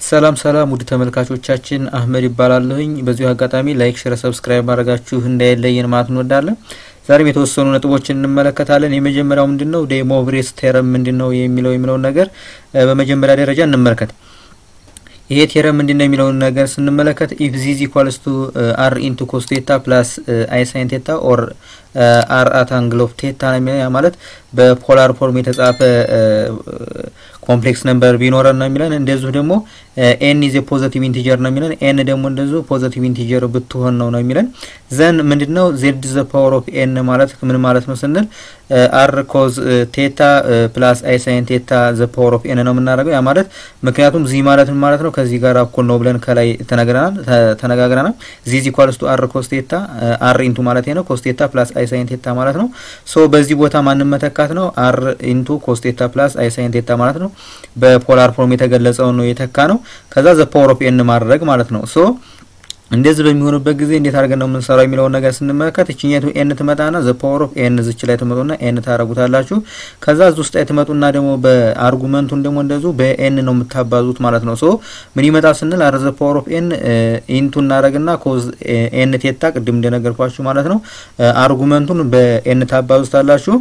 ሰላም ሰላም ውድ ተመልካቾቻችን አህመድ ይባላለሁኝ። በዚሁ አጋጣሚ ላይክ፣ ሼር፣ ሰብስክራይብ ማድረጋችሁ እንዳይለየን ማለት እንወዳለን። ዛሬም የተወሰኑ ነጥቦችን እንመለከታለን። የመጀመሪያው ምንድን ነው ዴሞቭሬስ ቴረም ምንድን ነው የሚለው የሚለውን ነገር በመጀመሪያ ደረጃ እንመልከት። ይሄ ቴረም ምንድን ነው የሚለውን ነገር ስንመለከት ኢፍ ዚዝ ኢኳልስ ቱ አር ኢንቱ ኮስ ቴታ ፕላስ አይ ሳይን ቴታ ኦር አር አት አንግል ኦፍ ቴታ ነው የሚለው ያ ማለት በፖላር ፎርም የተጻፈ ኮምፕሌክስ ነምበር ቢኖረን ነው የሚለን። እንደዚሁ ደግሞ ኤን ኢዝ ፖዘቲቭ ኢንቲጀር ነው የሚለን። ኤን ደግሞ እንደዚሁ ፖዘቲቭ ኢንቲጀር ብትሆን ነው ነው የሚለን። ዘን ምንድን ነው ዜድ ዘ ፓወር ኦፍ ኤን ማለት ምን ማለት ነው ስንል አር ኮዝ ቴታ ፕላስ አይ ሳይን ቴታ ዘ ፓወር ኦፍ ኤን ነው የምናደርገው። ያ ማለት ምክንያቱም ዚ ማለት ምን ማለት ነው ከዚህ ጋር እኩል ነው ብለን ከላይ ተነግረናል ተነጋግረናል። ዚ ዚ ኢኳልስ ቱ አር ኮስ ቴታ አር ኢንቱ ማለት ነው ኮስ ቴታ ፕላስ አይ ሳይን ቴታ ማለት ነው። ሶ በዚህ ቦታ ማንም መተካት ነው አር ኢንቱ ኮስ ቴታ ፕላስ አይ ሳይን ቴታ ማለት ነው። በፖላር ፎርም የተገለጸውን ነው የተካ ነው። ከዛ ዘ ፓወር ኦፍ ኤን ማድረግ ማለት ነው። ሶ እንደዚህ በሚሆንበት ጊዜ እንዴት አድርገን ነው የምንሰራው የሚለውን ነገር ስንመለከት እችኛቱ ኤን ትመጣና ዘ ፓወር ኦፍ ኤን ዝች ላይ ትመጡና ኤን ታረጉታላችሁ። ከዛ እዚ ውስጥ ላይ ትመጡና ደግሞ በአርጉመንቱን ደግሞ እንደዚሁ በኤን ነው የምታባዙት ማለት ነው። ሶ ምን ይመጣ ስንል አረ ዘ ፓወር ኦፍ ኤን ኢንቱ እናደረግና ኮዝ ኤን ቴታ ቅድም እንደነገርኳችሁ ማለት ነው። አርጉመንቱን በኤን ታባዙታላችሁ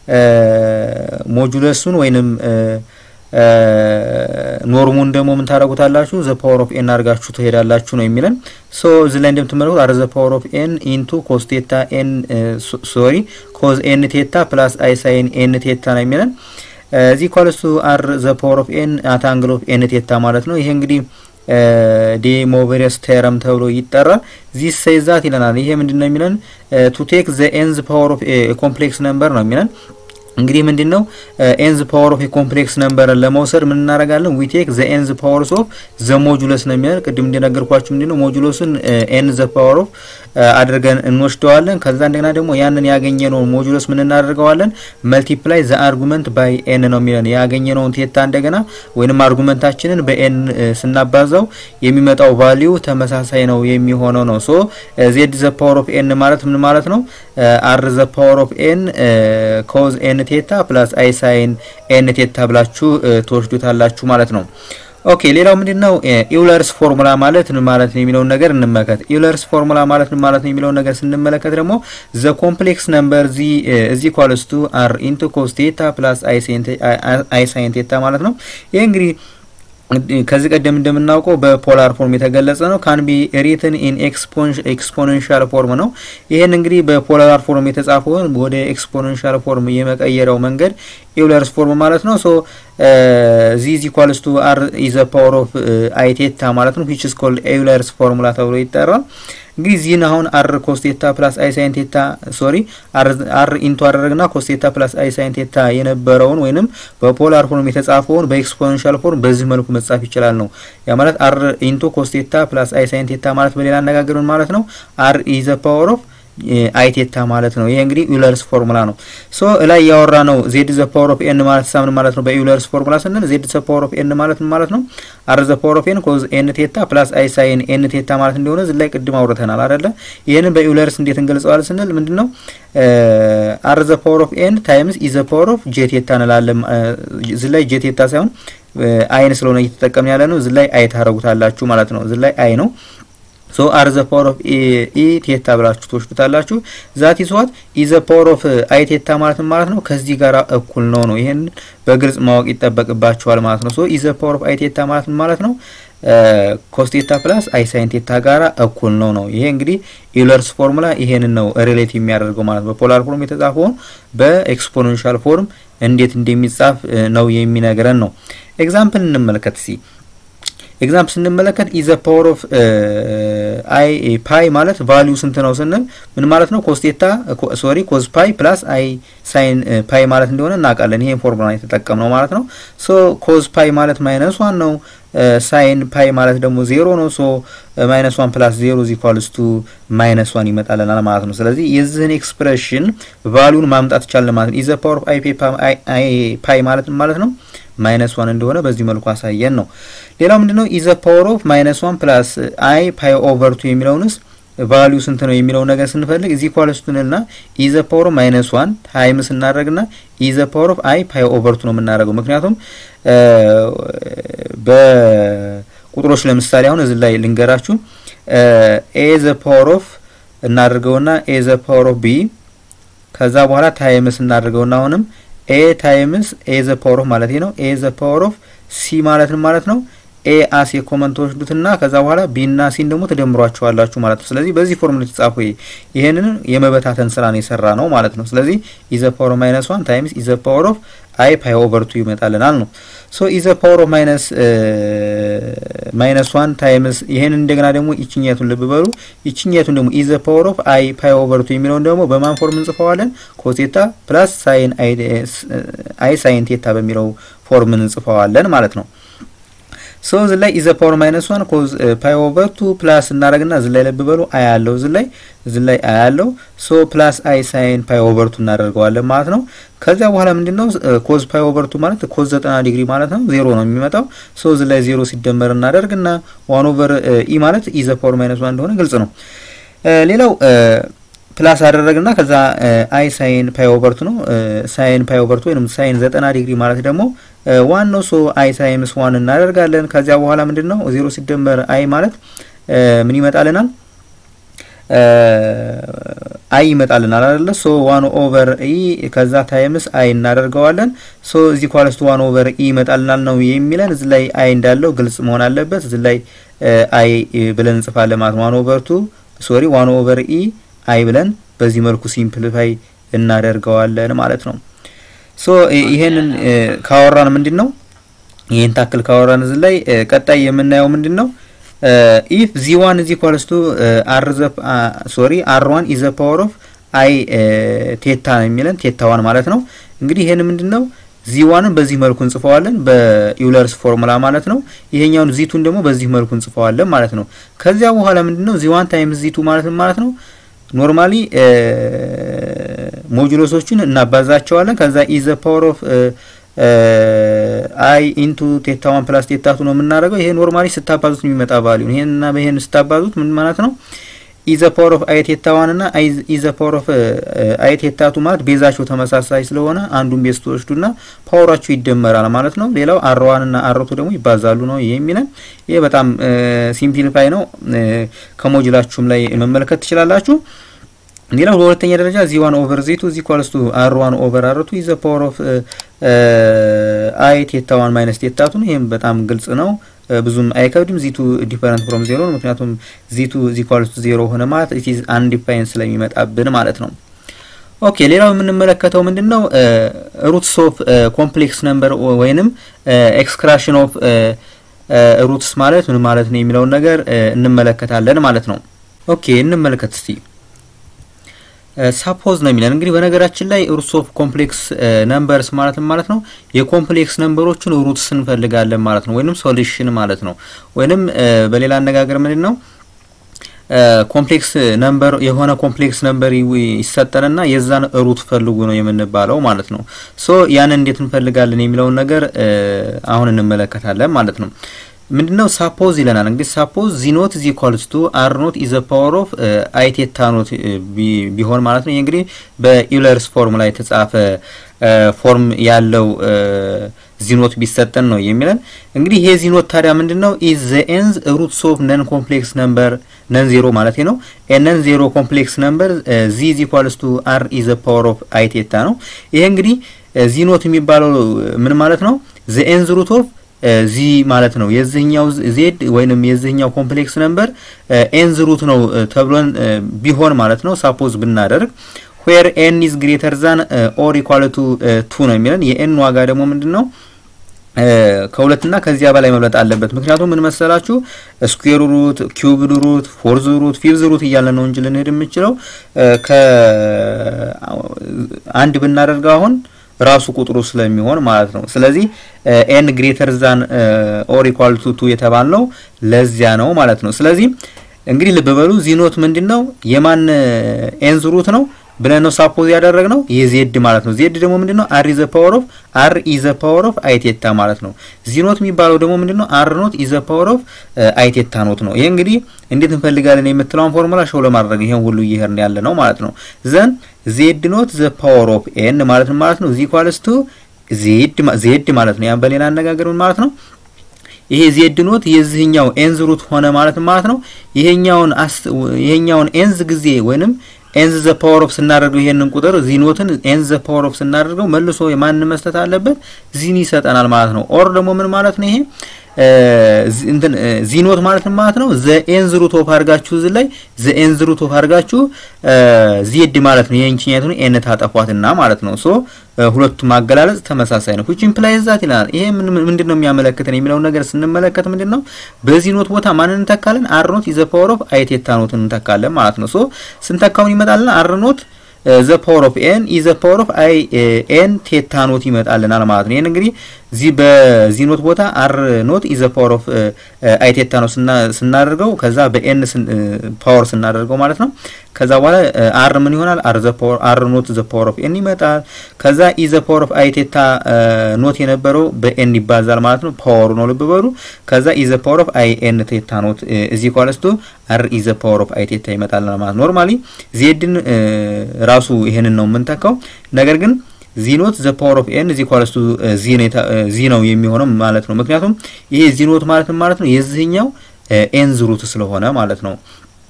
ሞጁለሱን ወይንም ኖርሙን ደግሞ ምን ታደረጉታላችሁ ዘ ፓወር ኦፍ ኤን አድርጋችሁ ትሄዳላችሁ ነው የሚለን። ሶ እዚህ ላይ እንደምትመለከቱት አረ ዘ ፓወር ኦፍ ኤን ኢንቱ ኮስ ቴታ ኤን ሶሪ ኮዝ ኤን ቴታ ፕላስ አይ ሳይን ኤን ቴታ ነው የሚለን። እዚህ ኳልስቱ አር ዘ ፓወር ኦፍ ኤን አት አንግል ኦፍ ኤን ቴታ ማለት ነው። ይሄ እንግዲህ ዴሞቨሪየስ ቴረም ተብሎ ይጠራል። ዚስ ሰይዛት ይለናል። ይሄ ምንድን ነው የሚለን ቱ ቴክ ዘ ኤንዝ ፓወር ኦፍ ኮምፕሌክስ ነምበር ነው የሚለን እንግዲህ ምንድን ነው ኤንዝ ፓወር ኦፍ የኮምፕሌክስ ነምበርን ለመውሰድ ምን እናደርጋለን? ዊ ቴክ ዘ ኤንዝ ፓወርስ ኦፍ ዘ ሞጁለስ ነው የሚለን። ቅድም እንደነገርኳችሁ ምንድን ነው ሞጁለሱን ኤን ዘ ፓወር ኦፍ አድርገን እንወስደዋለን። ከዛ እንደገና ደግሞ ያንን ያገኘነውን ሞጁለስ ምን እናደርገዋለን? መልቲፕላይ ዘ አርጉመንት ባይ ኤን ነው የሚለን። ያገኘነውን ቴታ እንደገና ወይንም አርጉመንታችንን በኤን ስናባዛው የሚመጣው ቫሊዩ ተመሳሳይ ነው የሚሆነው ነው። ሶ ዜድ ዘ ፓወር ኦፍ ኤን ማለት ምን ማለት ነው? አር ዘ ፓወር ኦፍ ኤን ኮዝ ኤን ቴታ ፕላስ አይ ሳይን ኤን ቴታ ብላችሁ ትወስዱታላችሁ ማለት ነው። ኦኬ ሌላው ምንድን ነው ኢውለርስ ፎርሙላ ማለት ምን ማለት ነው የሚለውን ነገር እንመለከት። ኢውለርስ ፎርሙላ ማለት ምን ማለት ነው የሚለውን ነገር ስንመለከት ደግሞ ዘ ኮምፕሌክስ ነምበር ዚ እዚ ኢኳልስ ቱ አር ኢንቱ ኮስ ቴታ ፕላስ አይ ሳይን ቴታ ማለት ነው። ይህ እንግዲህ ከዚህ ቀደም እንደምናውቀው በፖላር ፎርም የተገለጸ ነው። ካን ቢ ሪትን ኢን ኤክስፖኔንሻል ፎርም ነው። ይህን እንግዲህ በፖላር ፎርም የተጻፈውን ወደ ኤክስፖኔንሻል ፎርም የመቀየረው መንገድ ኢውለርስ ፎርም ማለት ነው። ሶ ዚ ኢዝ ኢኳልስ ቱ አር ኢዘ ፓወር ኦፍ አይ ቴታ ማለት ነው ዊች ኢዝ ኮልድ ኢውለርስ ፎርሙላ ተብሎ ይጠራል። እንግዲህ ዚህን አሁን አር ኮስቴታ ፕላስ አይ ሳይን ቴታ ሶሪ አር ኢንቱ አደረግና ኮስቴታ ፕላስ አይ ሳይን ቴታ የነበረውን ወይንም በፖላር ፎርም የተጻፈውን በኤክስፖኔንሻል ፎርም በዚህ መልኩ መጻፍ ይችላል ነው። ያ ማለት አር ኢንቱ ኮስቴታ ፕላስ አይ ሳይን ቴታ ማለት በሌላ አነጋገር ማለት ነው አር ኢዘ ፓወር ኦፍ አይቴታ ማለት ነው። ይሄ እንግዲህ ዩለርስ ፎርሙላ ነው። ሶ ላይ ያወራ ነው ዜድ ዘ ፓወር ኦፍ ኤን ማለት ሳምን ማለት ነው። በዩለርስ ፎርሙላ ስንል ዜድ ዘ ፓወር ኦፍ ኤን ማለት ምን ማለት ነው? አር ዘ ፓወር ኦፍ ኤን ኮዝ ኤን ቴታ ፕላስ አይ ሳይን ኤን ቴታ ማለት እንደሆነ እዚህ ላይ ቅድም አውርተናል አይደለ? ይሄንን በዩለርስ እንዴት እንገልጸዋለን ስንል ምንድነው አር ዘ ፓወር ኦፍ ኤን ታይምስ ኢ ዘ ፓወር ኦፍ ጄ ቴታ እንላለን። እዚህ ላይ ጄ ቴታ ሳይሆን አይን ስለሆነ እየተጠቀምን ያለ ነው። እዚህ ላይ አይ ታረጉታላችሁ ማለት ነው። እዚህ ላይ አይ ነው ሶ አር ዘ ፓወር ኦፍ ኢ ቴታ ብላችሁ ትወስዱታላችሁ። ዛት ኢዝ ዋት ኢ ዘ ፓወር ኦፍ አይ ቴታ ማለት ማለት ነው ከዚህ ጋር እኩል ነው ነው። ይሄን በግልጽ ማወቅ ይጠበቅባችኋል ማለት ነው። ሶ ኢ ዘ ፓወር ኦፍ አይ ቴታ ማለት ማለት ነው ኮስቴታ ፕላስ አይ ሳይን ቴታ ጋራ እኩል ነው ነው። ይሄ እንግዲህ ኢውለርስ ፎርሙላ ይሄንን ነው ሪሌት የሚያደርገው ማለት ነው። በፖላር ፎርም የተጻፈውን በኤክስፖኔንሻል ፎርም እንዴት እንደሚጻፍ ነው የሚነግረን ነው። ኤግዛምፕል እንመልከት ሲ ኤግዛምፕል ስንመለከት ኢዘ ፓወር ኦፍ አይ ፓይ ማለት ቫሊዩ ስንት ነው ስንል ምን ማለት ነው? ኮስቴታ ሶሪ ኮዝ ፓይ ፕላስ አይ ሳይን ፓይ ማለት እንደሆነ እናውቃለን። ይሄን ፎርሙላ የተጠቀምነው ማለት ነው። ሶ ኮዝ ፓይ ማለት ማይነስ ዋን ነው። ሳይን ፓይ ማለት ደግሞ ዜሮ ነው። ሶ ማይነስ ዋን ፕላስ ዜሮ ዚ ኢኳልስ ቱ ማይነስ ዋን ይመጣልናል ማለት ነው። ስለዚህ የዚህን ኤክስፕሬሽን ቫሊዩን ማምጣት ይቻላል ማለት ነው። ኢዘ ፓወር ኦፍ አይ ፓይ ማለት ማለት ነው ማይነስ ዋን እንደሆነ በዚህ መልኩ አሳየን ነው። ሌላው ምንድነው ኢዘ ፓወር ኦፍ ማይነስ ዋን ፕላስ አይ ፓይ ኦቨር ቱ የሚለውንስ ቫሊዩ ስንት ነው የሚለው ነገር ስንፈልግ እዚህ ኳለስቱንና ኢዘ ፓወር ኦፍ ማይነስ ዋን ታይም ስናደርግና ኢዘ ፓወር ኦፍ አይ ፓይ ኦቨር ቱ ነው የምናደርገው ምክንያቱም በ ቁጥሮች ለምሳሌ አሁን እዚህ ላይ ልንገራችሁ ኤ ዘ ፓወር ኦፍ እናድርገውና ኤ ዘ ፓወር ኦፍ ቢ ከዛ በኋላ ታይምስ እናድርገውና አሁንም ኤ ታይምስ ኤ ዘ ፓወር ኦፍ ማለት ነው ኤ ዘ ፓወር ኦፍ ሲ ማለት ነው ማለት ነው ኤ አስ የኮመን ትወስዱትና ከዛ በኋላ ቢ እና ሲን ደግሞ ትደምሯቸዋላችሁ ማለት ነው። ስለዚህ በዚህ ፎርሙላ የተጻፈ ይሄንን የመበታተን ስራ ነው የሰራ ነው ማለት ነው። ስለዚህ ኢዘ ፓወር ኦፍ ማይነስ ዋን ታይምስ ኢዘ ፓወር ኦፍ አይ ፓይ ኦቨር ቱ ይመጣልናል ነው። ሶ ኢዘ ፓወር ኦፍ ማይነስ ማይነስ ዋን ታይምስ ይሄንን እንደገና ደግሞ ይችኛቱን ልብ በሉ። ይችኛቱን ደግሞ ኢዘ ፓወር ኦፍ አይ ፓይ ኦቨር ቱ የሚለውን ደግሞ በማን ፎርም እንጽፈዋለን? ኮቴታ ፕላስ ሳይን አይ ሳይን ቴታ በሚለው ፎርም እንጽፈዋለን ማለት ነው። ሶ እዚ ላይ ኢዘ ፓወር ማይነስ ዋን ኮዝ ፓይ ኦቨር ቱ ፕላስ እናደርግና እዚ ላይ ለብ በሉ አይ አለው እዚ ላይ እዚ ላይ አይ አለው ሶ ፕላስ አይ ሳይን ፓይ ኦቨር ቱ እናደርገዋለን ማለት ነው። ከዚያ በኋላ ምንድነው ኮዝ ፓይ ኦቨር ቱ ማለት ኮዝ 90 ዲግሪ ማለት ነው። ዜሮ ነው የሚመጣው። ሶ እዚ ላይ ዜሮ ሲደመር እናደርግና ዋን ኦቨር ኢ ማለት ኢዘ ፓወር ማይነስ ዋን እንደሆነ ግልጽ ነው። ሌላው ፕላስ አደረግና ከዛ አይ ሳይን ፓይ ኦቨርቱ ነው ሳይን ፓይ ኦቨርቱ ወይም ሳይን ዘጠና ዲግሪ ማለት ደግሞ ዋን ነው። ሶ አይ ሳይንስ ዋን እናደርጋለን። ከዚያ በኋላ ምንድን ነው ዜሮ ሲደመር አይ ማለት ምን ይመጣልናል? አይ ይመጣልናል አይደለ? ሶ ዋን ኦቨር ኢ ከዛ ታይምስ አይ እናደርገዋለን። ሶ እዚህ ኳለስቱ ዋን ኦቨር ኢ ይመጣልናል ነው የሚለን። እዚህ ላይ አይ እንዳለው ግልጽ መሆን አለበት። እዚህ ላይ አይ ብለን እንጽፋለን ማለት ዋን ኦቨር ቱ ሶሪ ዋን ኦቨር ኢ አይ ብለን በዚህ መልኩ ሲምፕሊፋይ እናደርገዋለን ማለት ነው። ሶ ይሄንን ካወራን ምንድን ነው ይሄን ታክል ካወራን እዚህ ላይ ቀጣይ የምናየው ምንድን ነው ኢፍ ዚ ዋን ኢዝ ኢኳልስ ቱ አር ዘ ሶሪ አር ዋን ኢዝ ዘ ፓወር ኦፍ አይ ቴታ ነው የሚለን ቴታ ዋን ማለት ነው። እንግዲህ ይሄን ምንድን ነው ዚ ዋንን በዚህ መልኩ እንጽፈዋለን በዩለርስ ፎርሙላ ማለት ነው። ይሄኛውን ዚቱን ደግሞ በዚህ መልኩ እንጽፈዋለን ማለት ነው። ከዚያ በኋላ ምንድን ነው ዚ ዋን ታይምስ ዚቱ ማለት ማለት ነው ኖርማሊ ሞጁሎሶችን እናባዛቸዋለን። ከዛ ኢዘ ፓወር ኦፍ አይ ኢንቱ ቴታ ዋን ፕላስ ቴታ ቱ ነው የምናደርገው። ይሄ ኖርማሊ ስታባዙት የሚመጣ ቫሊዩ ይሄንና ይሄን ስታባዙት ምን ማለት ነው? ኢዘ ፓወር ኦፍ አይ ቴታ ዋን እና ኢዘ ፓወር ኦፍ አይ ቴታ ቱ ማለት ቤዛቸው ተመሳሳይ ስለሆነ አንዱን ቤዝ ትወስዱና ፓወራቸው ይደመራል ማለት ነው። ሌላው አር ዋን እና አር ቱ ደግሞ ይባዛሉ ነው ይሄ የሚለን። ይሄ በጣም ሲምፕሊፋይ ነው። ከሞጁላችሁም ላይ መመልከት ትችላላችሁ። ሌላው በሁለተኛ ደረጃ ዚ ዋን ኦቨር ዚ ቱ ዚ ኳልስ ቱ አር ዋን ኦቨር አር ቱ ኢዘ ፓወር ኦፍ አይ ቴታ ዋን ማይነስ ቴታ ቱ ነው። ይህም በጣም ግልጽ ነው። ብዙም አይከብድም። ዚቱ ዲፈረንት ፍሮም ዜሮ ነው። ምክንያቱም ዚቱ ዚ ኳልስ ቱ ዜሮ ሆነ ማለት ኢት ኢዝ አንዲፋይን ስለሚመጣብን ማለት ነው። ኦኬ ሌላው የምንመለከተው ምንድን ነው? ሩትስ ኦፍ ኮምፕሌክስ ነምበር ወይንም ኤክስክራሽን ኦፍ ሩትስ ማለት ምን ማለት ነው የሚለውን ነገር እንመለከታለን ማለት ነው። ኦኬ እንመለከት እስቲ ሳፖዝ ነው የሚለን እንግዲህ በነገራችን ላይ ሩትስ ኦፍ ኮምፕሌክስ ነምበርስ ማለት ማለት ነው የኮምፕሌክስ ነምበሮችን ሩትስ እንፈልጋለን ማለት ነው፣ ወይንም ሶሉሽን ማለት ነው። ወይንም በሌላ አነጋገር ምንድን ነው ኮምፕሌክስ ነምበር የሆነ ኮምፕሌክስ ነምበር ይሰጠንና የዛን ሩት ፈልጉ ነው የምንባለው ማለት ነው። ሶ ያንን እንዴት እንፈልጋለን የሚለውን ነገር አሁን እንመለከታለን ማለት ነው። ምንድነው ሳፖዝ ይለናል። እንግዲህ ሳፖዝ ዚ ኖት ዚ ኢኳልስ ቱ አር ኖት ኢዘ ፓወር ኦፍ አይ ቴታ ኖት ቢሆን ማለት ነው። ይህ እንግዲህ በኢውለርስ ፎርም ላይ የተጻፈ ፎርም ያለው ዚኖት ቢሰጠን ነው የሚለን። እንግዲህ ይሄ ዚኖት ታዲያ ምንድነው ኢዝ ዘ ኤንዝ ሩትስ ኦፍ ነን ኮምፕሌክስ ነምበር ነን ዜሮ ማለት ነው። ነን ዜሮ ኮምፕሌክስ ነምበር ዚ ኢዝ ኢኳልስ ቱ አር ኢዘ ፓወር ኦፍ አይ ቴታ ነው። ይሄ እንግዲህ ዚኖት የሚባለው ምን ማለት ነው? ዘ ኤንዝ ሩት ኦፍ ዚ ማለት ነው የዚህኛው ዜድ ወይንም የዚህኛው ኮምፕሌክስ ነምበር ኤንዝ ሩት ነው ተብሎን ቢሆን ማለት ነው ሳፖዝ ብናደርግ ዌር ኤን ኢዝ ግሬተር ዛን ኦር ኢኳል ቱ ቱ ነው የሚለን የኤን ዋጋ ደግሞ ምንድን ነው ከሁለትና ከዚያ በላይ መብለጥ አለበት። ምክንያቱም ምን መሰላችሁ ስኩዌር ሩት፣ ኪዩብድ ሩት፣ ፎርዝ ሩት፣ ፊፍዝ ሩት እያለ ነው እንጂ ልንሄድ የምንችለው ከአንድ ብናደርገው አሁን ራሱ ቁጥሩ ስለሚሆን ማለት ነው። ስለዚህ ኤን ግሬተር ዛን ኦር ኢኳል ቱ ቱ የተባልነው ለዚያ ነው ማለት ነው። ስለዚህ እንግዲህ ልብ በሉ ዚኖት ምንድን ነው የማን ኤንዝ ሩት ነው ብለን ነው ሳፖዝ ያደረግነው የዜድ ማለት ነው። ዜድ ደግሞ ምንድነው አር ኢዘ ፓወር ኦፍ አር ኢዘ ፓወር ኦፍ አይቴታ ማለት ነው። ዚኖት የሚባለው ደግሞ ምንድነው አር ኖት ኢዘ ፓወር ኦፍ አይቴታ ኖት ነው። ይሄ እንግዲህ እንዴት እንፈልጋለን የምትለውን ፎርሙላ ሾው ለማድረግ ይሄን ሁሉ እየሄድን ያለ ነው ማለት ነው። ዘን ዜድ ኖት ዘ ፓወር ኦፍ ኤን ማለት ነው ማለት ነው ዚ ኢኳልስ ቱ ዜድ ዜድ ማለት ነው። ያን በሌላ አነጋገር ምን ማለት ነው ይሄ ዜድ ኖት የዚህኛው ኤንዝ ሩት ሆነ ማለት ማለት ነው። ይሄኛውን ይሄኛውን ኤንዝ ጊዜ ወይንም ኤንዝ ዘ ፓወር ኦፍ ስናደርገው ይሄንን ቁጥር ዚኖትን ኤንዝ ዘ ፓወር ኦፍ ስናደርገው መልሶ የማን መስጠት አለበት ዚን ይሰጠናል ማለት ነው። ኦር ደግሞ ምን ማለት ነው ይሄ እንትን ዚኖት ማለት ማለት ነው ዘ ኤንዝ ሩት ኦፍ አድርጋችሁ እዚህ ላይ ዘ ኤንዝ ሩት ኦፍ አድርጋችሁ ዜድ ማለት ነው የእንችኛቱን ኤን ታጠፏትና ማለት ነው። ሶ ሁለቱም አገላለጽ ተመሳሳይ ነው። which implies that ይላል። ይሄ ምንድን ነው የሚያመለክተን የሚለውን ነገር ስንመለከት ምንድን ነው በዚህ ኖት ቦታ ማንን እንተካለን? አር ኖት ኢዘ ፓወር ኦፍ አይ ቴታ ኖትን እንተካለን ማለት ነው። ሶ ስንተካውን ይመጣልና አር ኖት ዘ ፓወር ኦፍ ኤን ኢዘ ፓወር ኦፍ አይ ኤን ቴታ ኖት ይመጣልናል ማለት ነው። ይሄን እንግዲህ እዚህ በዚህ ኖት ቦታ አር ኖት ኢዘ ፓወር ኦፍ አይ ቴታ ኖት ስናደርገው ከዛ በኤን ፓወር ስናደርገው ማለት ነው። ከዛ በኋላ አር ምን ይሆናል? አር ዘ ፓወር አር ኖት ዘ ፓወር ኦፍ ኤን ይመጣል። ከዛ ኢዘ ፓወር ኦፍ አይ ቴታ ኖት የነበረው በኤን ይባዛል ማለት ነው። ፓወሩ ነው ልብ በሉ። ከዛ ኢዘ ፓወር ኦፍ አይ ኤን ቴታ ኖት እዚህ ኳለስቱ አር ኢዘ ፓወር ኦፍ አይ ቴታ ይመጣል ማለት ኖርማሊ ዜድን ራሱ ይሄንን ነው የምንተካው ነገር ግን ዚኖት ዘ ፓወር ኦፍ ኤን እዚ ኳለስቱ ዚ ነው የሚሆነው ማለት ነው። ምክንያቱም ይሄ ዚኖት ማለት ማለት ነው የዚህኛው ኤንዝ ሩት ስለሆነ ማለት ነው።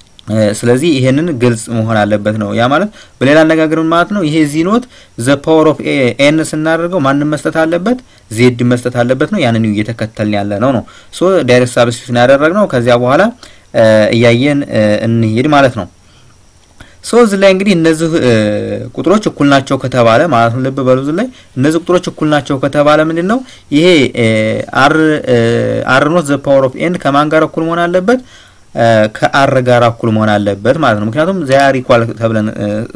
ስለዚህ ይሄንን ግልጽ መሆን አለበት ነው። ያ ማለት በሌላ አነጋገር ማለት ነው ይሄ ዚኖት ዘ ፓወር ኦፍ ኤን ስናደርገው ማንም መስጠት አለበት ዜድ መስጠት አለበት ነው። ያንን እየተከተልን ያለ ነው ነው ሶ ዳይሬክት ሳብስቲቱሽን ያደረግነው ከዚያ በኋላ እያየን እንሂድ ማለት ነው። ሶ እዚህ ላይ እንግዲህ እነዚህ ቁጥሮች እኩል ናቸው ከተባለ ማለት ነው ልብ በሉ። እዚህ ላይ እነዚህ ቁጥሮች እኩል ናቸው ከተባለ ምንድን ነው ይሄ አር አር ኖት ዘ ፓወር ኦፍ ኤን ከማን ጋር እኩል መሆን አለበት? ከአር ጋር እኩል መሆን አለበት ማለት ነው። ምክንያቱም ዚያር ኢኳል ተብለን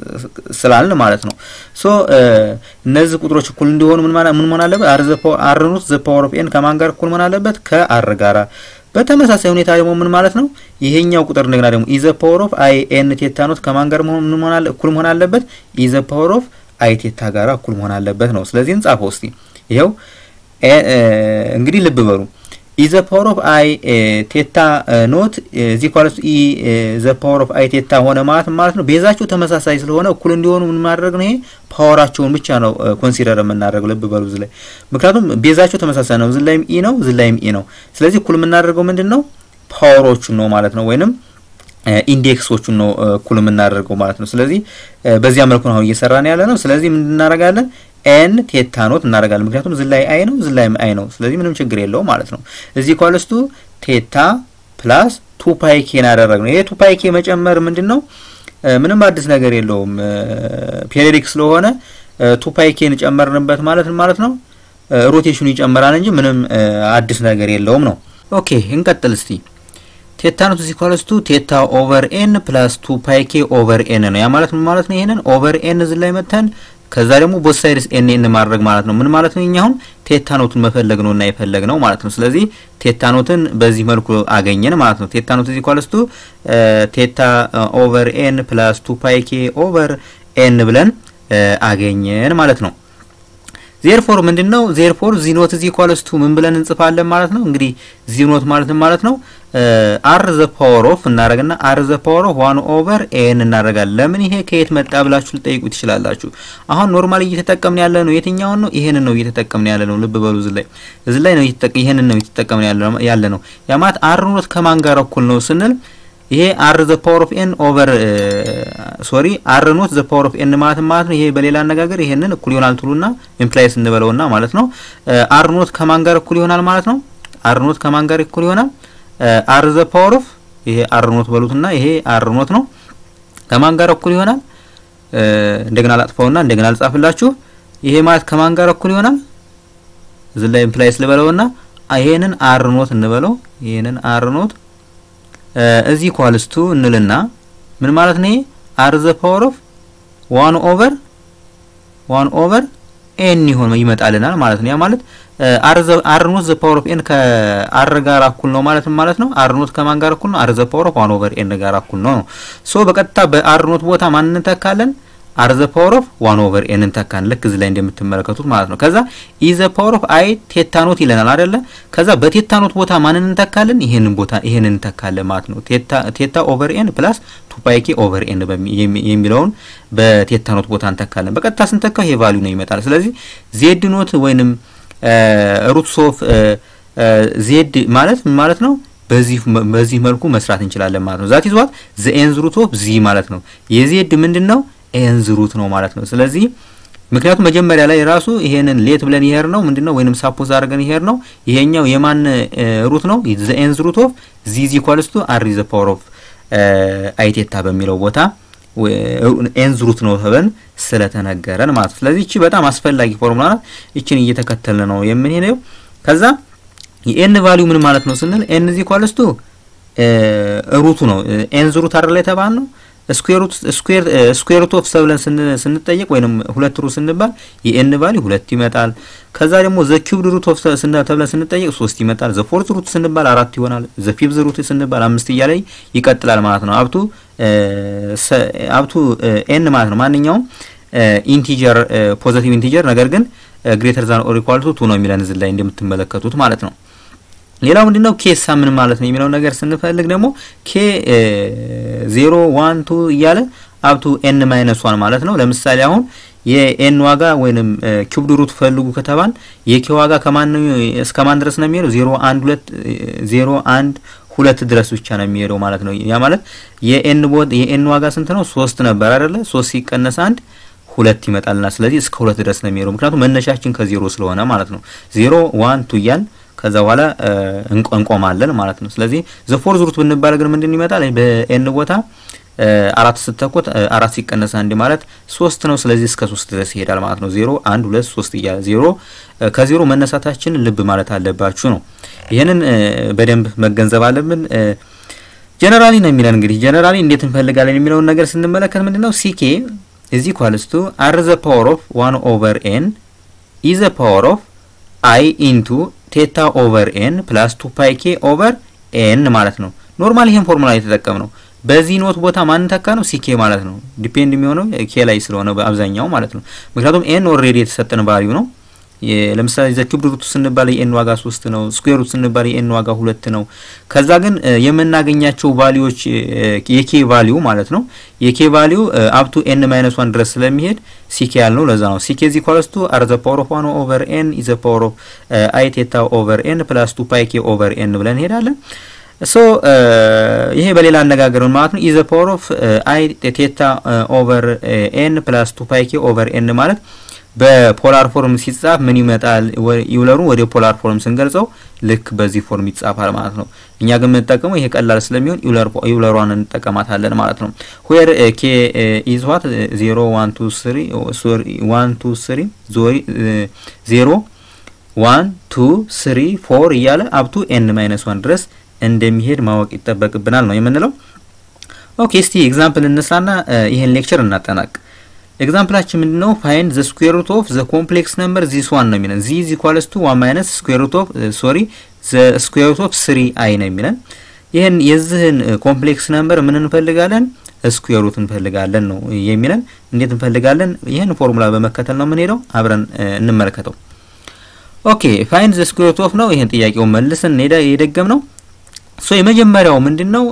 ስላልን ማለት ነው። ሶ እነዚህ ቁጥሮች እኩል እንዲሆኑ ምን ምን መሆን አለበት? አር ኖት ዘ ፓወር ኦፍ ኤን ከማን ጋር እኩል መሆን አለበት? ከአር ጋራ በተመሳሳይ ሁኔታ ደግሞ ምን ማለት ነው? ይሄኛው ቁጥር እንደገና ደግሞ ኢዘ ፓወር ኦፍ አይ ኤን ቴታ ኖት ከማን ጋር መሆን ምን መሆን አለ እኩል መሆን አለበት? ኢዘ ፓወር ኦፍ አይ ቴታ ጋር እኩል መሆን አለበት ነው። ስለዚህ እንጻፈው እስቲ። ይኸው እንግዲህ ልብ በሉ ኢዘ ፓወር ኦፍ አይ ቴታ ኖት እዚ ኳልስ ኢ ዘ ፓወር ኦፍ አይ ቴታ ሆነ ማለት ማለት ነው። ቤዛቸው ተመሳሳይ ስለሆነ እኩል እንዲሆኑ ምን ማድረግ ነው? ይሄ ፓወራቸውን ብቻ ነው ኮንሲደር የምናደርገው። ልብ በሉ እዚህ ላይ ምክንያቱም ቤዛቸው ተመሳሳይ ነው። እዚህ ላይም ኢ ነው፣ እዚህ ላይም ኢ ነው። ስለዚህ እኩል የምናደርገው ምንድን ነው? ፓወሮቹን ነው ማለት ነው ወይንም ኢንዴክሶቹን ነው እኩል የምናደርገው ማለት ነው። ስለዚህ በዚያ መልኩ ነው አሁን እየሰራን ያለ ነው። ስለዚህ ምን እናደርጋለን? ኤን ቴታ ኖት እናደርጋለን። ምክንያቱም እዚህ ላይ አይ ነው፣ እዚህ ላይም አይ ነው። ስለዚህ ምንም ችግር የለውም ማለት ነው። እዚህ ኳልስቱ ቴታ ፕላስ ቱ ፓይ ኬን አደረግነው። ይሄ ቱ ፓይ ኬ መጨመር ምንድን ነው? ምንም አዲስ ነገር የለውም። ፔሪዮዲክ ስለሆነ ቱ ፓይ ኬን ጨመርንበት ማለት ማለት ነው። ሮቴሽኑ ይጨምራል እንጂ ምንም አዲስ ነገር የለውም ነው። ኦኬ እንቀጥል እስቲ ቴታ ኖት እዚህ ኳለስቱ ቴታ ኦቨር ኤን ፕላስ ቱ ፓይ ኬ ኦቨር ኤን ነው። ያ ማለት ምን ማለት ነው? ይሄንን ኦቨር ኤን እዚህ ላይ መተን ከዛ ደግሞ ቦት ሳይድስ ኤን ኤን ማድረግ ማለት ነው። ምን ማለት ነው? እኛ አሁን ቴታ ኖትን መፈለግ ነው እና የፈለግ ነው ማለት ነው። ስለዚህ ቴታ ኖትን በዚህ መልኩ አገኘን ማለት ነው። ቴታ ኖት እዚህ ኳለስቱ ቴታ ኦቨር ኤን ፕላስ ቱ ፓይ ኬ ኦቨር ኤን ብለን አገኘን ማለት ነው። ዜርፎር ምንድን ነው? ዜርፎር ዚኖት እዚ ኳለስቱ ምን ብለን እንጽፋለን ማለት ነው። እንግዲህ ዚኖት ማለት ማለት ነው አር ዘ ፓወር ኦፍ እናደርግና አር ዘ ፓወር ኦፍ ዋን ኦቨር ኤን እናደርጋለን። ለምን ይሄ ከየት መጣ ብላችሁ ልጠይቁ ትችላላችሁ። አሁን ኖርማል እየተጠቀምን ያለ ነው የትኛውን ነው? ይሄንን ነው እየተጠቀምን ያለ ነው። ልብ በሉ እዚህ ላይ እዚህ ላይ ነው ይሄንን ነው እየተጠቀምን ያለ ነው። ያ ማለት አር ኖት ከማን ጋር እኩል ነው ስንል ይሄ አር ዘ ፓወር ኦፍ ኤን ኦቨር ሶሪ አር ኖት ዘ ፓወር ኦፍ ኤን ማለት ማለት ነው። ይሄ በሌላ አነጋገር ይሄንን እኩል ይሆናል ትሉና ኢምፕላይስ እንበለውና ማለት ነው አር ኖት ከማን ጋር እኩል ይሆናል ማለት ነው። አር ኖት ከማን ጋር እኩል ይሆናል? አር ዘ ፓወር ኦፍ ይሄ አር ኖት በሉትና ይሄ አር ኖት ነው ከማን ጋር እኩል ይሆናል? እንደገና ላጥፋውና እንደገና ልጻፍላችሁ። ይሄ ማለት ከማን ጋር እኩል ይሆናል? እዚህ ላይ ኢምፕላይስ ልበለውና ይሄንን አር ኖት እንበለው። ይሄንን አር ኖት እዚህ ኳልስቱ እንልና ምን ማለት ነው? አር ዘ ፓወር ኦፍ ዋን ኦቨር ዋን ኦቨር ኤን ይሆን ይመጣልናል ማለት ነው። ያ ማለት አር ኖት ዘ ፓወር ኦፍ ኤን ከአር ጋር እኩል ነው ማለት ማለት ነው። አር ኖት ከማን ጋር እኩል ነው? አር ዘ ፓወር ኦፍ ዋን ኦቨር ኤን ጋር እኩል ነው ነው። ሶ በቀጥታ በአር ኖት ቦታ ማን እንተካለን? አር ዘ ፓወር ኦፍ ዋን ኦቨር ኤን እንተካለን። ልክ እዚህ ላይ እንደምትመለከቱት ማለት ነው። ከዛ ኢ ዘ ፓወር ኦፍ አይ ቴታ ኖት ይለናል አይደለ? ከዛ በቴታ ኖት ቦታ ማንን እንተካለን? ይሄንን ቦታ ይሄንን እንተካለን ማለት ነው። ቴታ ቴታ ኦቨር ኤን ፕላስ ቱ ፓይ ኬ ኦቨር ኤን የሚለውን በቴታ ኖት ቦታ እንተካለን። በቀጥታ ስንተካው ይሄ ቫልዩ ነው ይመጣል። ስለዚህ ዜድ ኖት ወይንም ሩትስ ኦፍ ዜድ ማለት ምን ማለት ነው? በዚህ በዚህ መልኩ መስራት እንችላለን ማለት ነው። ዛት ይዟት ዘ ኤንዝ ሩት ኦፍ ዚ ማለት ነው። የዜድ ምንድን ነው? ኤንዝ ሩት ነው ማለት ነው። ስለዚህ ምክንያቱም መጀመሪያ ላይ ራሱ ይሄንን ሌት ብለን ይሄር ነው ምንድን ነው ወይንም ሳፖዝ አድርገን ይሄር ነው። ይሄኛው የማን ሩት ነው? ዘ ኤንዝ ሩት ኦፍ ዚ ዚ ኢኳልስ ቱ አር ዘ ፓወር ኦፍ አይቴታ በሚለው ቦታ ኤንዝ ሩት ነው ተብለን ስለተነገረን ማለት ነው። ስለዚህ እቺ በጣም አስፈላጊ ፎርሙላ ናት። እቺን እየተከተልን ነው የምንሄደው። ከዛ የኤን ቫሊዩ ምን ማለት ነው ስንል ኤን ዚ ኢኳልስ ቱ ሩቱ ነው። ኤንዝ ሩት አይደል የተባል ነው ስኩዌር ሩት ኦፍ ሰብለን ስንጠየቅ ወይንም ሁለት ሩት ስንባል የኤን ቫሊ ሁለት ይመጣል። ከዛ ደግሞ ዘ ኪዩብድ ሩት ኦፍ ተብለን ስንጠየቅ ሶስት ይመጣል። ዘ ፎርት ሩት ስንባል አራት ይሆናል። ዘ ፊፍዝ ሩት ስንባል አምስት እያለ ይቀጥላል ማለት ነው። አብቱ አብቱ ኤን ማለት ነው። ማንኛውም ኢንቲጀር ፖዘቲቭ ኢንቲጀር ነገር ግን ግሬተር ዛን ኦር ኢኳል ቱ ቱ ነው የሚለን እዚህ ላይ እንደምትመለከቱት ማለት ነው። ሌላው ምንድነው ኬሳ ምን ማለት ነው የሚለው ነገር ስንፈልግ ደግሞ ኬ ዜሮ ዋን ቱ እያለ አብቱ ኤን ማይነስ ዋን ማለት ነው። ለምሳሌ አሁን የኤን ዋጋ ወይንም ኪዩብድ ሩት ፈልጉ ከተባል የኬ ዋጋ ከማን እስከ ማን ድረስ ነው የሚሄደው? ዜሮ አንድ ሁለት ዜሮ አንድ ሁለት ድረስ ብቻ ነው የሚሄደው ማለት ነው። ያ ማለት የኤን ቦት የኤን ዋጋ ስንት ነው? ሶስት ነበር አይደለ? ሶስት ሲቀነስ አንድ ሁለት ይመጣልና ስለዚህ እስከ ሁለት ድረስ ነው የሚሄደው። ምክንያቱም መነሻችን ከዜሮ ስለሆነ ማለት ነው። ዜሮ ዋን ቱ እያል ከዛ በኋላ እንቆማለን ማለት ነው። ስለዚህ ዘ ፎርዝ ሩት ብንባል ግን ምንድን ይመጣል? በኤን ቦታ አራት ስተኮት አራት ሲቀነስ አንድ ማለት ሶስት ነው። ስለዚህ እስከ ሶስት ድረስ ይሄዳል ማለት ነው። ዜሮ አንድ ሁለት ሶስት እያለ ዜሮ ከዜሮ መነሳታችን ልብ ማለት አለባችሁ ነው። ይህንን በደንብ መገንዘብ አለብን። ጀነራሊ ነው የሚለን እንግዲህ ጀነራሊ እንዴት እንፈልጋለን የሚለውን ነገር ስንመለከት ምንድን ነው ሲኬ ኢዝ ኢኳልስ ቱ አር ዘ ፓወር ኦፍ ዋን ኦቨር ኤን ኢ ዘ ፓወር ኦፍ አይ ኢንቱ ቴታ ኦቨር ኤን ፕላስ ቱ ፓይ ኬ ኦቨር ኤን ማለት ነው። ኖርማል ይሄን ፎርሙላ የተጠቀም ነው። በዚህ ኖት ቦታ ማን ተካ ነው? ሲኬ ማለት ነው። ዲፔንድ የሚሆነው ኬ ላይ ስለሆነ በአብዛኛው ማለት ነው። ምክንያቱም ኤን ኦልሬዲ የተሰጠን ቫልዩ ነው። ለምሳሌ ዘ ኪዩብ ሩት ስንባል የኤን ዋጋ ሶስት ነው። ስኩዌር ሩት ስንባል የኤን ዋጋ ሁለት ነው። ከዛ ግን የምናገኛቸው ቫልዩዎች የኬ ቫልዩ ማለት ነው የኬ ቫልዩ አፕቱ ኤን ማይነስ ዋን ድረስ ስለሚሄድ ሲኬ ያልነው ለዛ ነው። ሲኬ ዚ ኮለስቱ አር ዘ ፓወር ኦፍ ዋን ኦቨር ኤን ኢዘ ፓወር ኦፍ አይ ቴታ ኦቨር ኤን ፕላስ ቱ ፓይ ኬ ኦቨር ኤን ብለን እንሄዳለን። ሶ ይሄ በሌላ አነጋገር ማለት ነው ኢዘ ፓወር ኦፍ አይ ቴታ ኦቨር ኤን ፕላስ ቱ ፓይ ኬ ኦቨር ኤን ማለት በፖላር ፎርም ሲጻፍ ምን ይመጣል? ዩለሩን ወደ ፖላር ፎርም ስንገልጸው ልክ በዚህ ፎርም ይጻፋል ማለት ነው። እኛ ግን የምንጠቀመው ይሄ ቀላል ስለሚሆን ዩለሯን እንጠቀማታለን ማለት ነው። ዌር ኬ ኢዝ ዋት ዜሮ ዋን ቱ ስሪ ዋን ቱ ስሪ ዜሮ ዋን ቱ ስሪ ፎር እያለ አብቱ ኤን ማይነስ ዋን ድረስ እንደሚሄድ ማወቅ ይጠበቅብናል ነው የምንለው። ኦኬ እስቲ ኤግዛምፕል እንስራና ይሄን ሌክቸር እናጠናቅ። ኤግዛምፕላችን ምንድነው? ፋይንድ ዘ ስኩዌር ሩት ኦፍ ዘ ኮምፕሌክስ ነምበር ዚስ ዋን ነው የሚለን። ዚ ኢዝ ኢኳልስ ቱ ዋን ማይነስ ስኩዌር ሩት ኦፍ ሶሪ ዘ ስኩዌር ሩት ኦፍ ስሪ አይ ነው የሚለን። ይህን የዚህን ኮምፕሌክስ ነምበር ምን እንፈልጋለን? ስኩዌር ሩት እንፈልጋለን ነው የሚለን። እንዴት እንፈልጋለን? ይህን ፎርሙላ በመከተል ነው የምንሄደው። አብረን እንመለከተው። ኦኬ ፋይንድ ዘ ስኩዌር ሩት ኦፍ ነው። ይህን ጥያቄውን መልሰን የደገም ነው። ሶ የመጀመሪያው ምንድነው?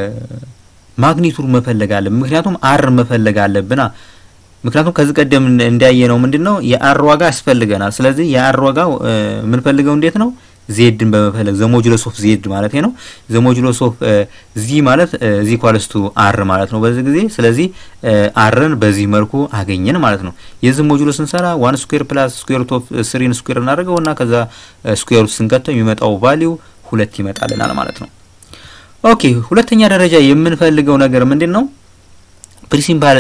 ማግኒቱድ መፈለግ አለብን። ምክንያቱም አር መፈለግ አለብና ምክንያቱም ከዚህ ቀደም እንዳየ ነው ምንድን ነው የአር ዋጋ ያስፈልገናል። ስለዚህ የአር ዋጋ የምንፈልገው እንዴት ነው? ዜድን በመፈለግ ዘሞጁሎስ ኦፍ ዜድ ማለት ነው። ዘሞጁሎስ ኦፍ ዚ ማለት ዚ ኳልስቱ አር ማለት ነው በዚህ ጊዜ። ስለዚህ አርን በዚህ መልኩ አገኘን ማለት ነው። የዚህ ሞጁሎ ስንሰራ ዋን ስኩዌር ፕላስ ስኩዌር ሩት ኦፍ ስሪን ስኩዌር እናደርገው እና ከዛ ስኩዌር ሩት ስንከተው የሚመጣው ቫሊዩ ሁለት ይመጣልናል ማለት ነው። ኦኬ ሁለተኛ ደረጃ የምንፈልገው ነገር ምንድን ነው? ፕሪንሲፓል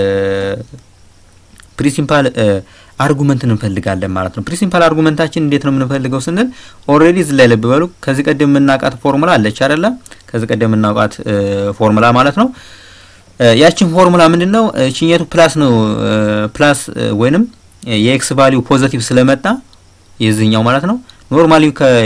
ፕሪንሲፓል አርጉመንትን እንፈልጋለን ማለት ነው። ፕሪንሲፓል አርጉመንታችን እንዴት ነው የምንፈልገው ስንል ኦልሬዲ እዚህ ላይ ልብ በሉ። ከዚህ ቀደም የምናውቃት ፎርሙላ አለች አይደለ? ከዚህ ቀደም የምናውቃት ፎርሙላ ማለት ነው። ያችን ፎርሙላ ምንድን ነው? እችኛቱ ፕላስ ነው ፕላስ ወይንም የኤክስ ቫሊዩ ፖዘቲቭ ስለመጣ የዚህኛው ማለት ነው ኖርማሊ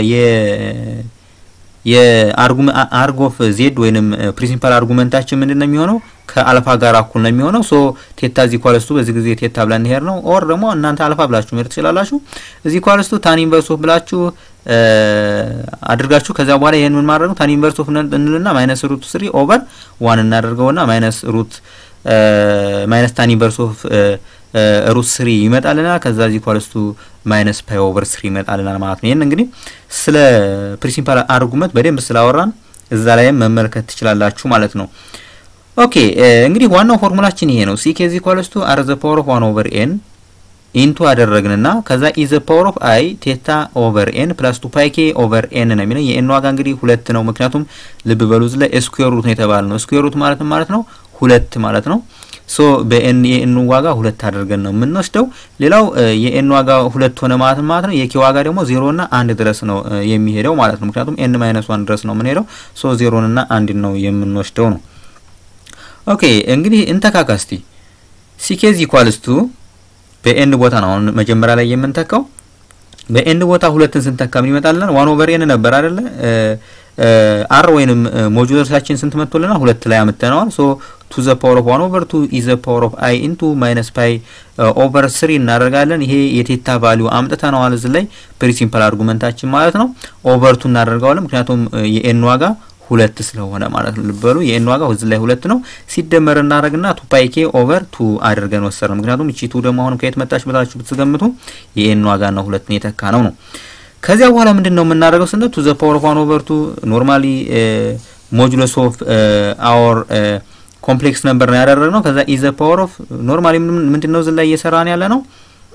የአርግ ኦፍ ዜድ ወይንም ፕሪንሲፓል አርጉመንታችን ምንድን ነው የሚሆነው ከአልፋ ጋር እኩል ነው የሚሆነው። ሶ ቴታ እዚህ ኳለስቱ በዚህ ጊዜ ቴታ ብለን እንሄድ ነው። ኦር ደግሞ እናንተ አልፋ ብላችሁ መሄድ ትችላላችሁ። እዚህ ኳለስቱ ታን ኢንቨርስ ኦፍ ብላችሁ አድርጋችሁ ከዚያ በኋላ ይሄን ምን ማድረግ ነው ታን ኢንቨርስ ኦፍ እንልና ማይነስ ሩት ስሪ ኦቨር ዋን እናደርገውና ማይነስ ሩት ማይነስ ታን ኢንቨርስ ኦፍ ሩት ስሪ ይመጣልናል። ከዛ ዚ ኢኳልስ ቱ ማይነስ ፓይ ኦቨር ስሪ ይመጣልናል ማለት ነው። ይህን እንግዲህ ስለ ፕሪንሲፓል አርጉመንት በደንብ ስላወራን እዛ ላይም መመልከት ትችላላችሁ ማለት ነው። ኦኬ እንግዲህ ዋናው ፎርሙላችን ይሄ ነው። ሲ ኬ ዚ ኢኳልስ ቱ አር ዘ ፓወር ኦፍ ዋን ኦቨር ኤን ኢንቱ አደረግንና ከዛ ኢዘ ፓወር ኦፍ አይ ቴታ ኦቨር ኤን ፕላስ ቱ ፓይ ኬ ኦቨር ኤን ነው የሚለው። የኤን ዋጋ እንግዲህ ሁለት ነው። ምክንያቱም ልብ በሉ እዚህ ላይ ስኩዌር ሩት ነው የተባለ ነው። ስኩዌር ሩት ማለት ማለት ነው ሁለት ማለት ነው። ሶ በኤን የኤን ዋጋ ሁለት አድርገን ነው የምንወስደው። ሌላው የኤን ዋጋ ሁለት ሆነ ማለት ማለት ነው። የኬ ዋጋ ደግሞ ዜሮና አንድ ድረስ ነው የሚሄደው ማለት ነው። ምክንያቱም ኤን ማይነስ ዋን ድረስ ነው የምንሄደው። ሶ ዜሮንና አንድን ነው የምንወስደው ነው። ኦኬ እንግዲህ እንተካካስቲ ሲኬዝ ኢኳልስ ቱ በኤን ቦታ ነው አሁን መጀመሪያ ላይ የምንተካው። በኤን ቦታ ሁለትን ስንተካ ምን ይመጣልናል? ዋን ኦቨር ኤን ነበር አይደለ? አር ወይንም ሞጁለሳችን ስንት መጥቶልናል? ሁለት ላይ አምጥተነዋል። ሶ ቱ ዘ ፓወር ኦፍ ዋን ኦቨር ቱ ኢዘ ፓወር ኦፍ አይ ኢንቱ ማይነስ ፓይ ኦቨር ስሪ እናደርጋለን። ይሄ የቴታ ቫሊዩ አምጥተነዋል እዚህ ላይ ፕሪንሲፓል አርጉመንታችን ማለት ነው። ኦቨር ቱ እናደርገዋለን ምክንያቱም የኤን ዋጋ ሁለት ስለሆነ ማለት ነው። ልበሉ የኤን ዋጋ እዚህ ላይ ሁለት ነው። ሲደመር እናደርግና ቱ ፓይ ኬ ኦቨር ቱ አድርገን ወሰድ ነው። ምክንያቱም እቺ ቱ ደግሞ አሁንም ከየት መጣች ብላችሁ ብትገምቱ የኤን ዋጋ ነው ሁለትን የተካ ነው ነው። ከዚያ በኋላ ምንድን ነው የምናደርገው ስንል ቱ ዘ ፓወር ኦፍ ዋን ኦቨር ቱ ኖርማሊ ሞጁለስ ኦፍ አወር ኮምፕሌክስ ነበር ነው ያደረግነው። ከዛ ኢዘ ፓወር ኦፍ ኖርማሊ ምንድን ነው እዚህ ላይ እየሰራን ያለ ነው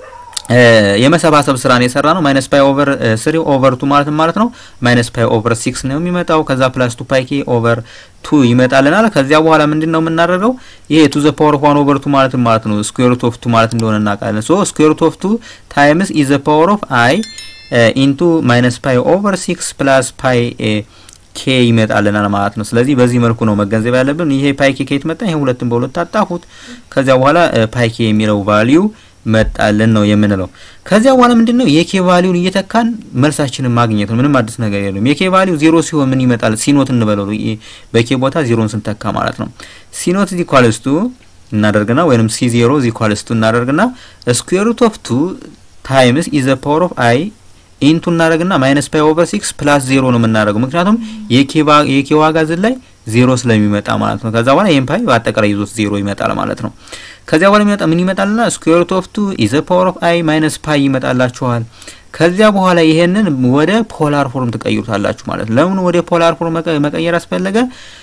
የመሰባሰብ ስራን የሰራ ነው። ማይነስ ፓይ ኦቨር ስሪ ኦቨር ቱ ማለት ማለት ነው ማይነስ ፓይ ኦቨር ሲክስ ነው የሚመጣው። ከዛ ፕላስ ቱ ፓይ ኬ ኦቨር ቱ ይመጣልናል። ከዚያ በኋላ ምንድን ነው የምናደርገው? ይሄ ቱ ዘ ፓወር ኦፍ ዋን ኦቨር ቱ ማለት ማለት ነው ስኩዌር ሩት ኦፍ ቱ ማለት እንደሆነ እናውቃለን። ሶ ስኩዌር ሩት ኦፍ ቱ ታይምስ ኢዘ ፓወር ኦፍ አይ ኢንቱ ማይነስ ፓይ ኦቨር ሲክስ ፕላስ ፓይ ኬ ይመጣልናል ማለት ነው። ስለዚህ በዚህ መልኩ ነው መገንዘብ ያለብን። ይሄ ፓይ ኬ ከየት መጣ? ይሄ ሁለትን በሁለት አጣፉት። ከዚያ በኋላ ፓይ ኬ የሚለው ቫሊዩ መጣልን ነው የምንለው። ከዚያ በኋላ ምንድን ነው የኬ ቫሊዩን እየተካን መልሳችንን ማግኘት ነው። ምንም አዲስ ነገር የለም። የኬ ቫሊዩ ዜሮ ሲሆን ምን ይመጣል? ሲኖት እንበለው በኬ ቦታ ዜሮን ስንተካ ማለት ነው። ሲኖት ዚ ኳልስቱ እናደርግና ወይንም ሲ ዜሮ ዚ ኳልስቱ እናደርግና ስኩዌር ሩት ኦፍ ቱ ታይምስ ኢዘ ፓወር ኦፍ አይ ኢንቱ እናደርግና ማይነስ ፓይ ኦቨር ሲክስ ፕላስ ዜሮ ነው የምናደርገው ምክንያቱም የኬ ዋጋ ዝን ላይ ዜሮ ስለሚመጣ ማለት ነው። ከዛ በኋላ ይህም ፓይ በአጠቃላይ ይዞት ዜሮ ይመጣል ማለት ነው። ከዚያ በኋላ የሚመጣ ምን ይመጣልና ስኩዌር ሩት ኦፍ ቱ ኢዘ ፓወር ኦፍ አይ ማይነስ ፓይ ይመጣላችኋል። ከዚያ በኋላ ይሄንን ወደ ፖላር ፎርም ትቀይሩታላችሁ ማለት ነው። ለምን ወደ ፖላር ፎርም መቀየር አስፈለገ?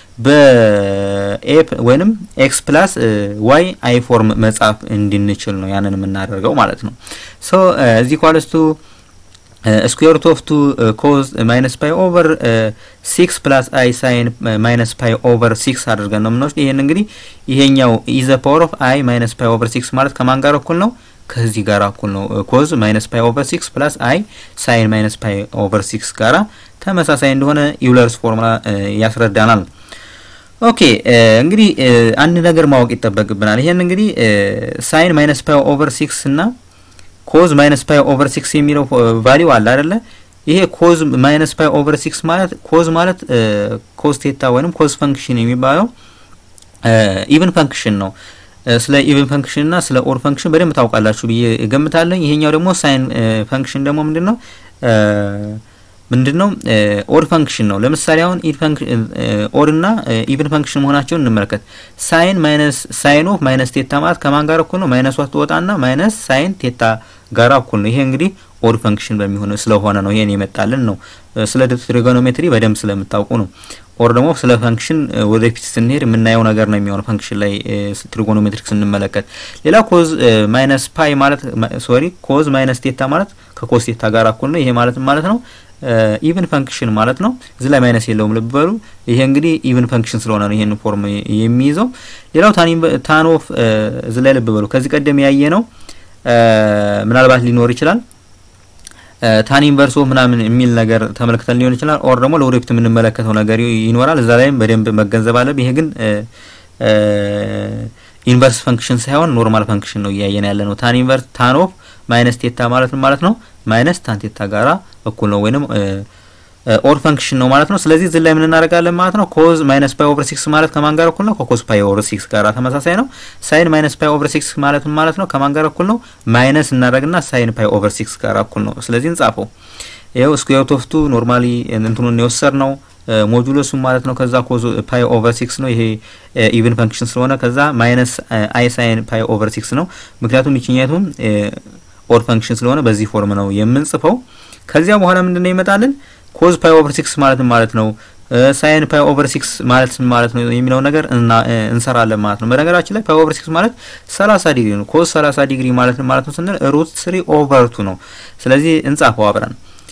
በኤ ወይንም ኤክስ ፕላስ ዋይ አይ ፎርም መጻፍ እንድንችል ነው ያንን የምናደርገው ማለት ነው። ሶ እዚህ ኳልስቱ ስኩዌር ሩት ኦፍ ቱ ኮዝ ማይነስ ፓይ ኦቨር ሲክስ ፕላስ አይ ሳይን ማይነስ ፓይ ኦቨር ሲክስ አድርገን ነው የምንወስድ። ይሄን እንግዲህ ይሄኛው ኢዘ ፓወር ኦፍ አይ ማይነስ ፓይ ኦቨር ሲክስ ማለት ከማን ጋር እኩል ነው? ከዚህ ጋር እኩል ነው። ኮዝ ማይነስ ፓይ ኦቨር ሲክስ ፕላስ አይ ሳይን ማይነስ ፓይ ኦቨር ሲክስ ጋራ ተመሳሳይ እንደሆነ ዩለርስ ፎርሙላ ያስረዳናል። ኦኬ እንግዲህ አንድ ነገር ማወቅ ይጠበቅብናል። ይሄን እንግዲህ ሳይን ማይነስ ፓይ ኦቨር ሲክስ እና ኮዝ ማይነስ ፓይ ኦቨር ሲክስ የሚለው ቫሊዩ አለ አይደለ? ይሄ ኮዝ ማይነስ ፓይ ኦቨር ሲክስ ማለት ኮዝ ማለት ኮዝ ቴታ ወይንም ኮዝ ፈንክሽን የሚባለው ኢቭን ፈንክሽን ነው። ስለ ኢቭን ፈንክሽን እና ስለ ኦድ ፈንክሽን በደንብ ታውቃላችሁ ብዬ እገምታለሁ። ይሄኛው ደግሞ ሳይን ፈንክሽን ደግሞ ምንድን ነው ምንድን ነው ኦድ ፈንክሽን ነው። ለምሳሌ አሁን ኦድ እና ኢቭን ፈንክሽን መሆናቸውን እንመለከት። ሳይን ማይነስ ሳይን ኦፍ ማይነስ ቴታ ማለት ከማን ጋር እኩል ነው? ማይነስ ዋት ትወጣና ማይነስ ሳይን ቴታ ጋር እኩል ነው። ይሄ እንግዲህ ኦድ ፈንክሽን በሚሆን ስለሆነ ነው ይሄን የመጣልን ነው። ስለ ትሪጎኖሜትሪ በደንብ ስለምታውቁ ነው። ኦር ደግሞ ስለ ፈንክሽን ወደፊት ስንሄድ የምናየው ነገር ነው የሚሆነው ፈንክሽን ላይ ትሪጎኖሜትሪክ ስንመለከት። ሌላ ኮዝ ማይነስ ፓይ ማለት ሶሪ ኮዝ ማይነስ ቴታ ማለት ከኮዝ ቴታ ጋር እኩል ነው። ይሄ ማለት ማለት ነው ኢቭን ፈንክሽን ማለት ነው። እዚህ ላይ ማይነስ የለውም ልብ በሉ። ይሄ እንግዲህ ኢቭን ፈንክሽን ስለሆነ ነው ይሄን ፎርም የሚይዘው። ሌላው ታን ኦፍ እዚህ ላይ ልብ በሉ። ከዚህ ቀደም ያየ ነው ምናልባት ሊኖር ይችላል ታን ኢንቨርስ ኦፍ ምናምን የሚል ነገር ተመልክተን ሊሆን ይችላል። ኦር ደግሞ ለወደፊት የምንመለከተው ነገር ይኖራል። እዛ ላይም በደንብ መገንዘብ አለብን። ይሄ ግን ኢንቨርስ ፈንክሽን ሳይሆን ኖርማል ፈንክሽን ነው እያየን ያለ ነው። ታን ኢንቨርስ ታን ኦፍ ማይነስ ቴታ ማለት ማለት ነው ማይነስ ታን ቴታ ጋራ እኩል ነው ወይንም ኦድ ፈንክሽን ነው ማለት ነው። ስለዚህ እዚህ ላይ ምን እናደርጋለን ማለት ነው ኮዝ ማይነስ ፓይ ኦቨር ሲክስ ማለት ከማን ጋር እኩል ነው? ከኮዝ ፓይ ኦቨር ሲክስ ጋር ተመሳሳይ ነው። ሳይን ማይነስ ፓይ ኦቨር ሲክስ ማለት ማለት ነው ከማን ጋር እኩል ነው? ማይነስ እናደርግና ሳይን ፓይ ኦቨር ሲክስ ጋር እኩል ነው። ስለዚህ እንጻፈው። ይኸው ስኩዌር ሩት ኦፍ ቱ ኖርማሊ እንትኑን የወሰድ ነው ሞጁሎሱ ማለት ነው። ከዛ ኮዝ ፓይ ኦቨር ሲክስ ነው። ይሄ ኢቭን ፈንክሽን ስለሆነ ከዛ ማይነስ አይ ሳይን ፓይ ኦቨር ሲክስ ነው። ምክንያቱም ይችኛቱም ኦድ ፈንክሽን ስለሆነ በዚህ ፎርም ነው የምንጽፈው። ከዚያ በኋላ ምንድነው ይመጣልን ኮዝ ፓይ ኦቨር ሲክስ ማለት ማለት ነው ሳይን ፓይ ኦቨር ሲክስ ማለት ምን ማለት ነው የሚለው ነገር እንሰራለን ማለት ነው። በነገራችን ላይ ፓይ ኦቨር ሲክስ ማለት 30 ዲግሪ ነው። ኮዝ 30 ዲግሪ ማለት ምን ማለት ነው ስንል ሩት ስሪ ኦቨር ቱ ነው። ስለዚህ እንጻፈው አብረን።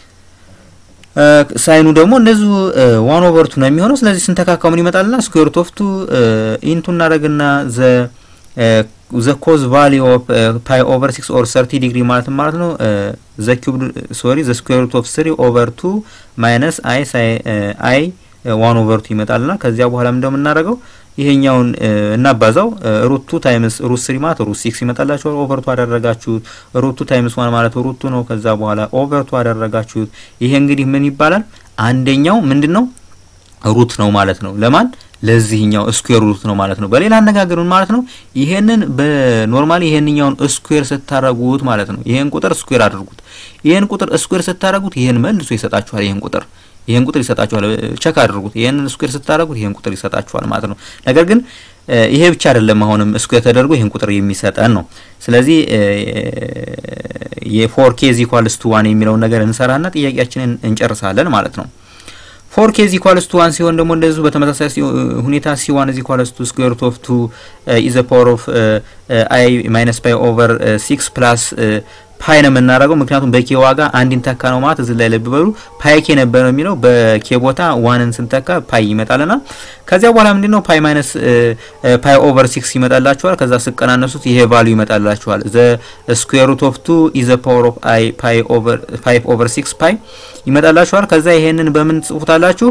ሳይኑ ደግሞ እንደዚሁ ዋን ኦቨር ቱ ነው የሚሆነው። ስለዚህ ስንተካካው ምን ይመጣልና ስኩዌር ሩት ኦፍ ቱ ኢንቱ እናደርግና ዘ ዘ ኮዝ ቫሊ ኦፍ ፓይ ኦቨር ሲክስ ኦር ሰርቲ ዲግሪ ማለት ማለት ነው ዘ ኪዩብ ሶሪ ዘ ስኩዌር ሩት ኦፍ ስሪ ኦቨር ቱ ማይነስ አይ ሳይ አይ ዋን ኦቨር ቱ ይመጣልና ከዚያ በኋላ ምንድነው የምናደርገው ይሄኛውን እናባዛው ሩት ቱ ታይምስ ሩት ስሪ ማለት ሩት ሲክስ ይመጣላችኋል። ኦቨር ቱ አደረጋችሁት። ሩት ቱ ታይምስ ዋን ማለት ሩት ቱ ነው። ከዛ በኋላ ኦቨር ቱ አደረጋችሁት። ይሄ እንግዲህ ምን ይባላል? አንደኛው ምንድን ነው ሩት ነው ማለት ነው። ለማን ለዚህኛው ስኩዌር ሩት ነው ማለት ነው። በሌላ አነጋገር ምን ማለት ነው? ይሄንን በኖርማሊ ይሄንኛውን ስኩዌር ስታረጉት ማለት ነው። ይሄን ቁጥር ስኩዌር አድርጉት። ይሄን ቁጥር ስኩዌር ስታረጉት ይሄን መልሶ ይሰጣችኋል። ይሄን ቁጥር ይሄን ቁጥር ይሰጣችኋል። ቸክ አድርጉት። ይሄንን ስኩዌር ስታረጉት ይሄን ቁጥር ይሰጣችኋል ማለት ነው። ነገር ግን ይሄ ብቻ አይደለም። አሁንም ስኩዌር ተደርጎ ይሄን ቁጥር የሚሰጠን ነው። ስለዚህ የፎር ኬዝ ኢኳልስ ቱ ዋን የሚለውን ነገር እንሰራና ጥያቄያችንን እንጨርሳለን ማለት ነው። ፎር ኬዝ ኢኳልስ ቱ ዋን ሲሆን ደግሞ እንደዚሁ በተመሳሳይ ሁኔታ ሲ ዋን ኢዝ ኢኳልስ ቱ ስኩዌር ሩት ኦፍ ቱ ኢዘ ፓወር ኦፍ አይ ማይነስ ፓይ ኦቨር ሲክስ ፕላስ ፓይ ነው የምናደርገው። ምክንያቱም በኬ ዋጋ አንድን ተካ ነው ማለት እዚህ ላይ ልብ በሉ። ፓይ ኬ ነበር ነው የሚለው በኬ ቦታ ዋንን ስንተካ ፓይ ይመጣልና ከዚያ በኋላ ምንድን ነው ፓይ ማይነስ ፓይ ኦቨር ሲክስ ይመጣላችኋል። ከዛ ስቀናነሱት ይሄ ቫሉ ይመጣላችኋል። ዘ ስኩዌር ሩት ኦፍ ቱ ኢዘ ፓወር ኦፍ አይ ፓይ ኦቨር ፋይቭ ኦቨር ሲክስ ፓይ ይመጣላችኋል። ከዛ ይሄንን በምን ትጽፉታላችሁ?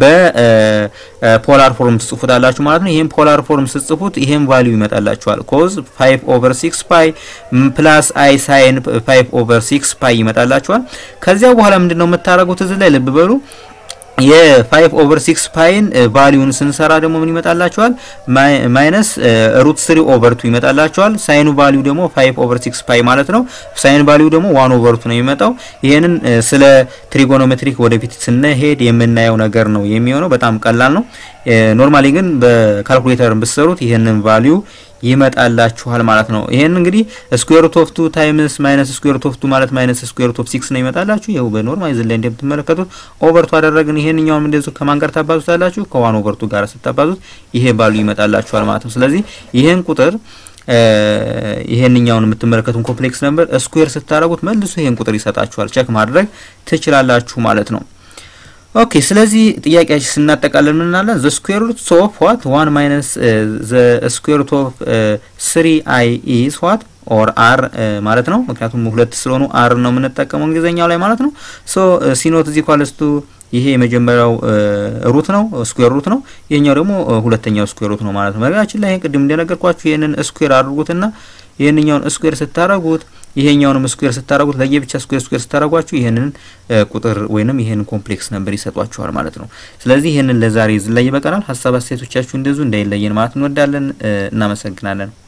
በፖላር ፎርም ትጽፉታላችሁ ማለት ነው። ይሄን ፖላር ፎርም ስትጽፉት ይሄን ቫሉ ይመጣላችኋል። ኮዝ ፋይቭ ኦቨር ሲክስ ፓይ ፕላስ አይ ሳይን ፋይቭ ኦቨር ሲክስ ፓይ ይመጣላችኋል። ከዚያ በኋላ ምንድን ነው የምታደርጉት? እዚህ ላይ ልብ በሉ የፋይቭ ኦቨር ሲክስ ፓይን ቫሊዩን ስንሰራ ደግሞ ምን ይመጣላችኋል? ማይነስ ሩት ስሪ ኦቨር ቱ ይመጣላችኋል። ሳይኑ ቫሊዩ ደግሞ ፋይቭ ኦቨር ሲክስ ፓይ ማለት ነው። ሳይን ቫሊዩ ደግሞ ዋን ኦቨር ቱ ነው የሚመጣው። ይሄንን ስለ ትሪጎኖሜትሪክ ወደፊት ስንሄድ የምናየው ነገር ነው የሚሆነው። በጣም ቀላል ነው። ኖርማሊ ግን በካልኩሌተር ብትሰሩት ይሄንን ቫሊዩ ይመጣላችኋል ማለት ነው። ይሄን እንግዲህ ስኩዌር ሩት ኦፍ ቱ ታይምስ ማይነስ ስኩዌር ሩት ኦፍ ቱ ማለት ማይነስ ስኩዌር ሩት ኦፍ ሲክስ ነው ይመጣላችሁ። ይኸው በኖርማል ዝን ላይ እንደምትመለከቱት ኦቨር ቱ አደረግን። ይሄንኛውም እንደዚሁ ከማን ጋር ታባዙታላችሁ? ከዋን ኦቨር ቱ ጋር ስታባዙት ይሄ ባሉ ይመጣላችኋል ማለት ነው። ስለዚህ ይሄን ቁጥር ይሄንኛውን የምትመለከቱን ኮምፕሌክስ ነምበር ስኩዌር ስታደረጉት መልሶ ይሄን ቁጥር ይሰጣችኋል። ቸክ ማድረግ ትችላላችሁ ማለት ነው። ኦኬ ስለዚህ ጥያቄያችን ስናጠቃልል ምን እናለን? ዘ ስኩዌር ሩት ኦፍ ዋት ዋን ማይነስ ዘ ስኩዌር ሩት ኦፍ ስሪ አይ ኢዝ ዋት ኦር አር ማለት ነው። ምክንያቱም ሁለት ስለሆኑ አር ነው የምንጠቀመው እንግሊዝኛው ላይ ማለት ነው። ሶ ሲኖት ዚ ኳልስቱ ይሄ የመጀመሪያው ሩት ነው፣ ስኩዌር ሩት ነው። ይሄኛው ደግሞ ሁለተኛው ስኩዌር ሩት ነው ማለት ነው። በነገራችን ላይ ይሄን ቅድም እንደነገርኳችሁ ይሄንን ስኩዌር አድርጉትና ይሄንኛውን ስኩዌር ስታረጉት ይሄኛውንም ስኩዌር ስታረጉት ለየብቻ ስኩዌር ስኩዌር ስታረጓችሁ ይሄንን ቁጥር ወይንም ይሄንን ኮምፕሌክስ ነበር ይሰጧችኋል ማለት ነው። ስለዚህ ይሄንን ለዛሬ ዝላይ ይበቃናል። ሀሳብ አስተያየቶቻችሁ እንደዚሁ እንዳይለየን ማለት እንወዳለን። እናመሰግናለን።